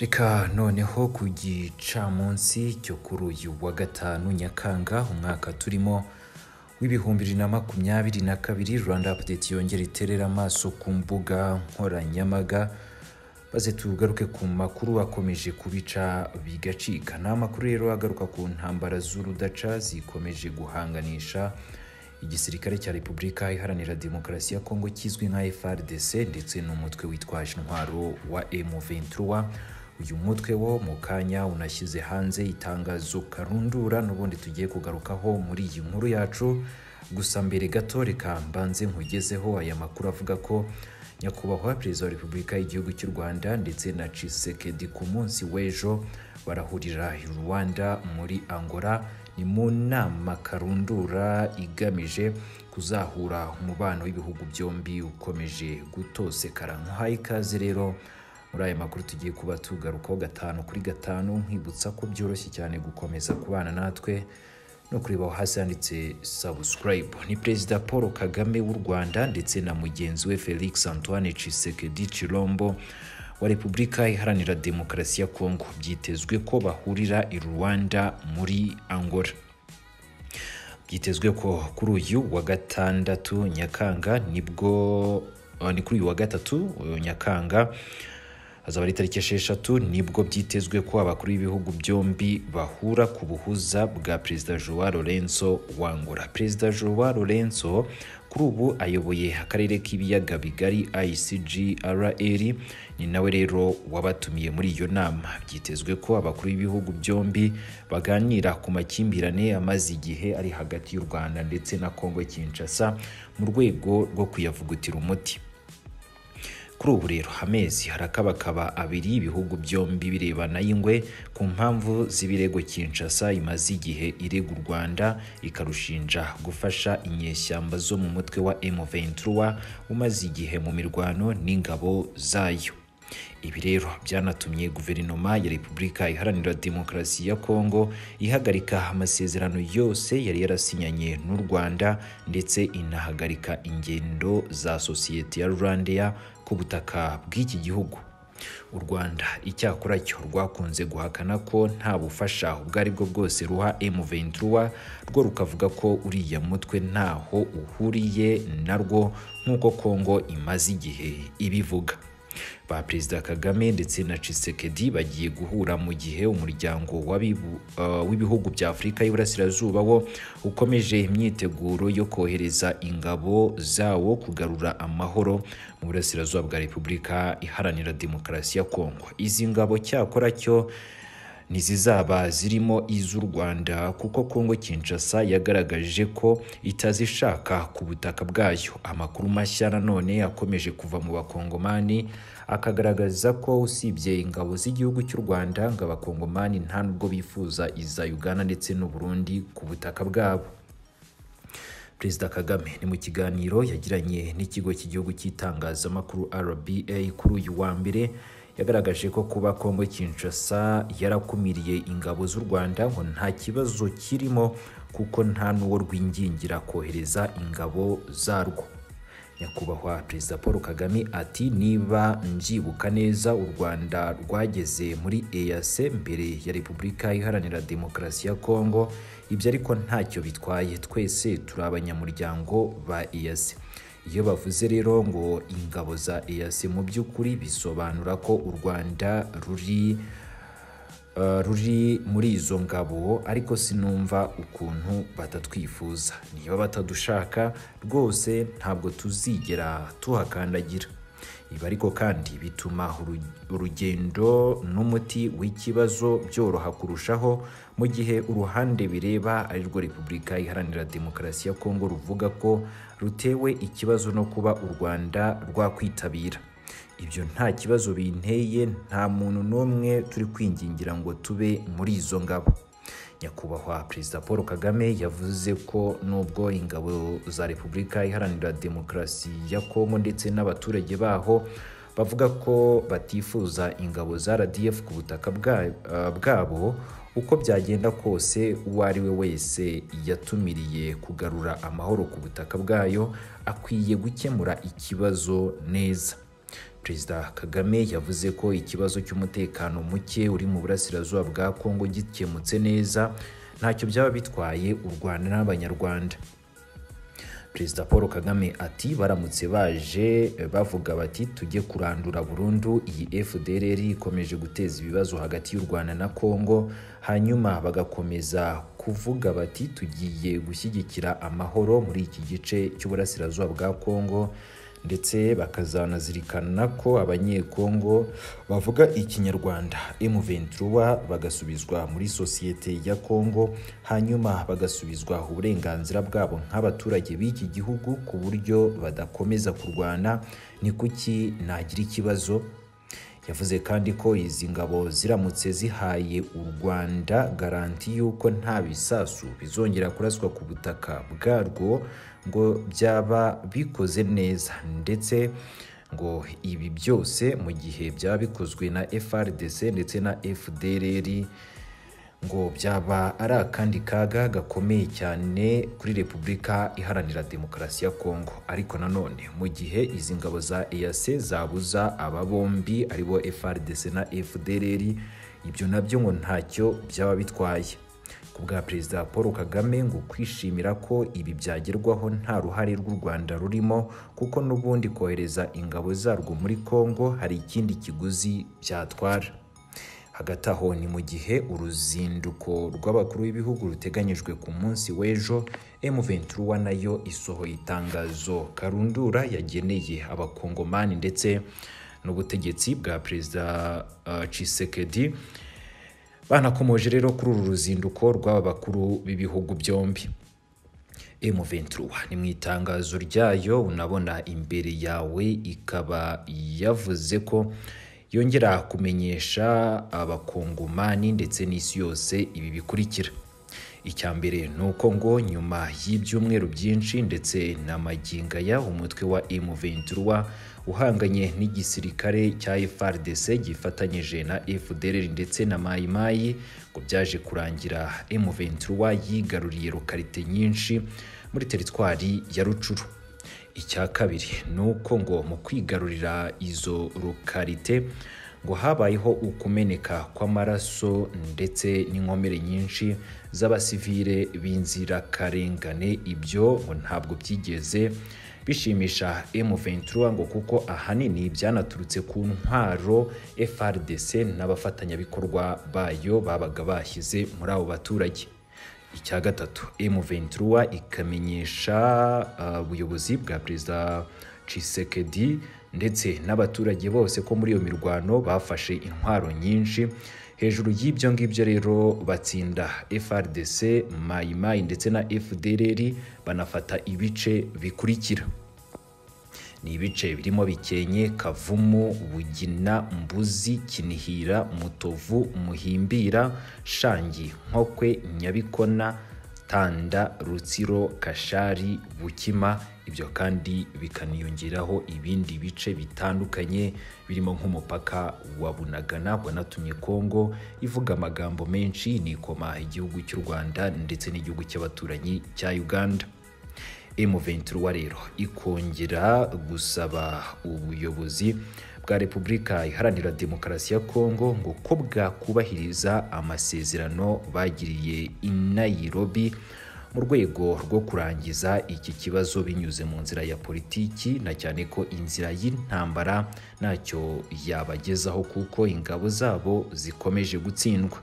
Reka noneho ku gicamunsi cyo kuri uyu wa gatanu Nyakanga umwaka turimo w'ibihumbi bibiri na makumyabiri na kabiri Rwanda Update yongera iterera amaso ku mbuga nkoranyambaga maze tugaruke ku makuru akomeje kubica bigacika. Ni amakuru rero agaruka ku ntambara z'urudaca zikomeje guhanganisha igisirikare cya Repubulika Iharanira Demokarasi ya Kongo kizwi nka FARDC ndetse n'umutwe witwaje intwaro wa M23 uyu mutwe wo mu kanya unashyize hanze itangazo karundura n'ubundi tugiye kugarukaho muri iyi nkuru yacu gusa mbere gato reka mbanze nkugezeho aya makuru avuga ko nyakubahwa perezida wa repubulika y'igihugu cy'u rwanda ndetse na cisekedi ku munsi w'ejo barahurira i rwanda muri angola ni mu nama karundura igamije kuzahura umubano w'ibihugu byombi ukomeje gutosekara nkuhaye ikaze rero muri aya makuru tugiye kuba tugarukaho gatanu kuri gatanu nkwibutsa ko byoroshye cyane gukomeza kubana natwe no kureba aho hasi handitse subscribe ni perezida paul kagame w'u rwanda ndetse na mugenzi we felix antoine cisekedi chilombo wa repubulika iharanira demokarasi ya kongo byitezwe ko bahurira i rwanda muri angola byitezwe ko kuri uyu wa gatandatu nyakanga nibwo ni kuri uyu wa gatatu nyakanga hazaba ari itariki esheshatu nibwo byitezwe ko abakuru b'ibihugu byombi bahura ku buhuza bwa perezida joa lorenzo wangura perezida joa lorenzo kuri ubu ayoboye akarere k'ibiyaga bigari icgrl ni nawe rero wabatumiye muri iyo nama byitezwe ko abakuru b'ibihugu byombi baganira ku makimbirane amaze igihe ari hagati y'u rwanda ndetse na kongo kinshasa mu rwego rwo kuyavugutira umuti kuri ubu rero amezi harakabakaba abiri ibihugu byombi birebana y'ingwe ku mpamvu z'ibirego kinshasa imaze igihe irega u rwanda ikarushinja gufasha inyeshyamba zo mu mutwe wa m23 umaze igihe mu mirwano n'ingabo zayo ibi rero byanatumye guverinoma ya repubulika iharanira demokarasi ya kongo ihagarika amasezerano yose yari yarasinyanye n'u rwanda ndetse inahagarika ingendo za sosiyete ya rwandeya ku butaka bw'iki gihugu u rwanda icyakora cyo rwakunze guhakana ko nta bufasha ubwo ari bwo bwose ruha m23 rwo rukavuga ko uriya mutwe ntaho uhuriye narwo nk'uko kongo imaze igihe ibivuga ba perezida kagame ndetse na cisekedi bagiye guhura mu gihe umuryango w'ibihugu uh, bya afurika y'iburasirazuba wo ukomeje imyiteguro yo kohereza ingabo zawo kugarura amahoro mu burasirazuba bwa repubulika iharanira demokarasi ya kongo izi ngabo cyakora cyo ntizizaba zirimo iz'u rwanda kuko kongo kinshasa yagaragaje ko itazishaka ku butaka bwayo amakuru mashya nanone akomeje kuva mu bakongomani akagaragaza ko usibye ingabo z'igihugu cy'u rwanda ngo abakongomani nta nubwo bifuza iza uganda ndetse n'u burundi ku butaka bwabo perezida kagame ni mu kiganiro yagiranye n'ikigo cy'igihugu cy'itangazamakuru rba kuri uyu wa mbere yagaragaje ko kuba kongo kinshasa yarakumiriye ingabo z'u rwanda ngo nta kibazo kirimo kuko nta n'uwo rwingingira kohereza ingabo zarwo nyakubahwa perezida paul kagame ati niba mbyibuka neza u rwanda rwageze muri eac mbere ya repubulika iharanira demokarasi ya kongo ibyo ariko ntacyo bitwaye twese turi abanyamuryango ba eac iyo bavuze rero ngo ingabo za EAC mu by'ukuri bisobanura ko u Rwanda ruri uh, ruri muri izo ngabo ariko sinumva ukuntu batatwifuza niba batadushaka rwose ntabwo tuzigera tuhakandagira ibi ariko kandi bituma urugendo n'umuti w'ikibazo byoroha kurushaho mu gihe uruhande bireba ari rwo repubulika iharanira demokarasi ya kongo ruvuga ko rutewe ikibazo no kuba u rwanda rwakwitabira ibyo nta kibazo binteye nta muntu n'umwe turi kwingingira ngo tube muri izo ngabo nyakubahwa perezida paul kagame yavuze ko nubwo ingabo za repubulika iharanira demokarasi ya kongo ndetse n'abaturage baho bavuga ko batifuza ingabo za rdf ku butaka bwabo uko byagenda kose uwo ari we wese yatumiriye kugarura amahoro ku butaka bwayo akwiye gukemura ikibazo neza perezida kagame yavuze ko ikibazo cy'umutekano muke uri mu burasirazuba bwa kongo gikemutse neza ntacyo byaba bitwaye u rwanda n'abanyarwanda perezida paul kagame ati baramutse baje bavuga bati tujye kurandura burundu iyi fdrr ikomeje guteza ibibazo hagati y'u rwanda na kongo hanyuma bagakomeza kuvuga bati tugiye gushyigikira amahoro muri iki gice cy'uburasirazuba bwa kongo ndetse bakazanazirikana ko abanyekongo bavuga ikinyarwanda M23 bagasubizwa muri sosiyete ya Kongo hanyuma bagasubizwa uburenganzira bwabo nk'abaturage b'iki gihugu ku buryo badakomeza kurwana ni kuki nagira ikibazo yavuze kandi ko izi ngabo ziramutse zihaye u rwanda garanti y'uko nta bisasu bizongera kuraswa ku butaka bwarwo ngo byaba bikoze neza ndetse ngo ibi byose mu gihe byaba bikozwe na frdc ndetse na fdrr ngo byaba ari akandi kaga gakomeye cyane kuri repubulika iharanira demokarasi ya kongo ariko nanone mu gihe izi ngabo za eac zabuza aba bombi aribo frdc na fdrr ibyo nabyo ngo ntacyo byaba bitwaye ku bwa perezida paul kagame ngo kwishimira ko ibi byagerwaho nta ruhare rw'u rwanda rurimo kuko n'ubundi kohereza ingabo zarwo muri kongo hari ikindi kiguzi byatwara hagati aho ni mu gihe uruzinduko rw'abakuru b'ibihugu ruteganyijwe ku munsi w'ejo M23 nayo isohoye itangazo karundura yageneye abakongomani ndetse n'ubutegetsi bwa perezida uh, Tshisekedi banakomoje rero kuri uru ruzinduko rw'aba bakuru b'ibihugu byombi M23 ni mu itangazo ryayo unabona imbere yawe ikaba yavuze ko yongera kumenyesha abakongomani ndetse n'isi yose ibi bikurikira icya mbere ni uko ngo nyuma y'ibyumweru byinshi ndetse na maginga ya umutwe wa M23 uhanganye n'igisirikare cya FARDC gifatanyije na FDLR ndetse na Mai Mai ngo byaje kurangira M23 yigaruriye lokalite nyinshi muri teritwari ya Rucuru icya kabiri ni uko ngo mu kwigarurira izo lokalite ngo habayeho ukumeneka kw'amaraso ndetse n'inkomere nyinshi z'abasivile b'inzirakarengane ibyo ngo ntabwo byigeze bishimisha M23 ngo kuko ahanini byanaturutse ku ntwaro FRDC n'abafatanyabikorwa bayo babaga bashyize muri abo baturage icya gatatu M23 ikamenyesha ubuyobozi uh, bwa perezida Tshisekedi ndetse n'abaturage bose ko muri iyo mirwano bafashe intwaro nyinshi hejuru y'ibyo ngibyo rero batsinda FRDC Mai Mai ndetse na FDLR banafata ibice bikurikira ni ibice birimo bikenye kavumu bugina mbuzi kinihira mutovu muhimbira shangi nkokwe nyabikona tanda rutsiro kashari bukima ibyo kandi bikaniyongeraho ibindi bice bitandukanye birimo nk'umupaka wa bunagana wanatumye kongo ivuga amagambo menshi nikoma igihugu cy'u rwanda ndetse n'igihugu cy'abaturanyi cya uganda M23 rero ikongera gusaba ubuyobozi bwa Repubulika Iharanira Demokarasi ya Kongo ngo ko bwakubahiriza amasezerano bagiriye i Nairobi mu rwego rwo kurangiza iki kibazo binyuze mu nzira ya politiki na cyane ko inzira y'intambara ntacyo yabagezaho kuko ingabo zabo zikomeje gutsindwa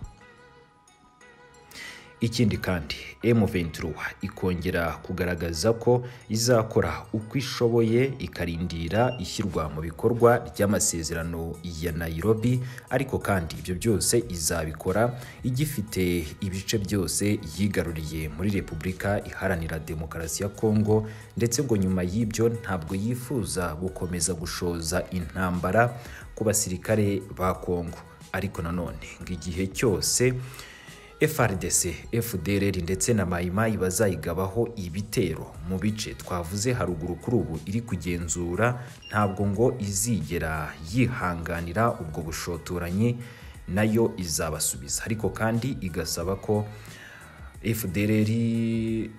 ikindi kandi M23 ikongera kugaragaza ko izakora uko ishoboye ikarindira ishyirwa mu bikorwa ry'amasezerano ya Nairobi ariko kandi ibyo byose izabikora igifite ibice byose yigaruriye muri Repubulika Iharanira Demokarasi ya Kongo ndetse ngo nyuma y'ibyo ntabwo yifuza gukomeza gushoza intambara ku basirikare ba Kongo ariko nanone ngo igihe cyose FRDC, FDLR ndetse na Mayimayi bazayigabaho ibitero mu bice twavuze haruguru kuri ubu iri kugenzura ntabwo ngo izigera yihanganira ubwo bushotoranyi nayo izabasubiza ariko kandi igasaba ko FDLR,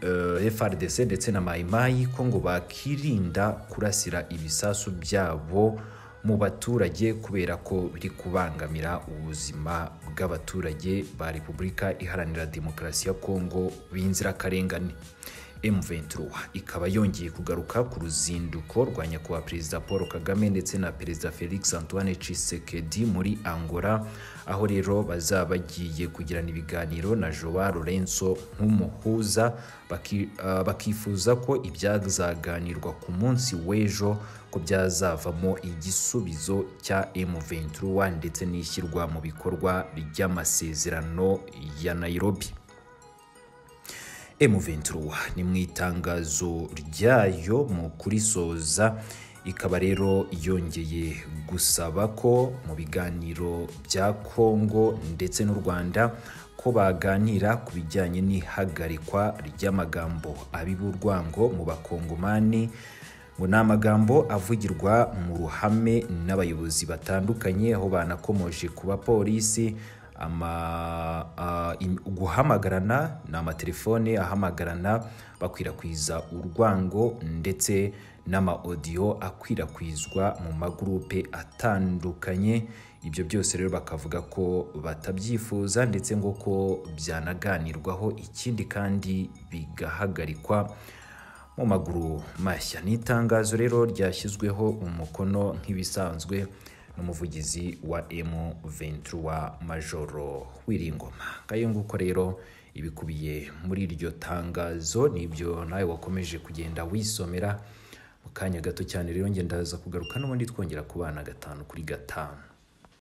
uh, FRDC ndetse na Mayimayi ko ngo bakirinda kurasira ibisasu byabo mu baturage kubera ko biri kubangamira ubuzima bw'abaturage ba repubulika iharanira demokarasi ya kongo b'inzirakarengane M23 ikaba yongeye kugaruka ku ruzinduko rwa nyakubahwa perezida Paul Kagame ndetse na perezida Felix Antoine Tshisekedi muri Angola aho rero bazaba bagiye kugirana ibiganiro na Joao Lourenço nk'umuhuza baki, uh, bakifuza ko ibyazaganirwa ku munsi w'ejo ko byazavamo igisubizo cya M23 ndetse n'ishyirwa mu bikorwa ry'amasezerano ya Nairobi M23 ni mu itangazo ryayo mu kurisoza ikaba rero yongeye gusaba ko mu biganiro bya Kongo ndetse n'u Rwanda ko baganira ku bijyanye n'ihagarikwa ry'amagambo ab'iburwango mu bakongomani ngo ni amagambo avugirwa mu ruhame n'abayobozi batandukanye aho banakomoje ku bapolisi ama uh, im, guhamagarana ni amatelefone ahamagarana bakwirakwiza urwango ndetse n'amaodiyo akwirakwizwa mu magurupe atandukanye ibyo byose rero bakavuga ko batabyifuza ndetse ngo ko byanaganirwaho ikindi kandi bigahagarikwa mu maguru mashya ni itangazo rero ryashyizweho umukono nk'ibisanzwe n'umuvugizi wa M23 Majoro Wiringoma ngayo nguko rero ibikubiye muri iryo tangazo nibyo nawe wakomeje kugenda wisomera mu kanya gato cyane rero ngenda ndaza kugaruka n'ubundi twongera kubana gatanu kuri gatanu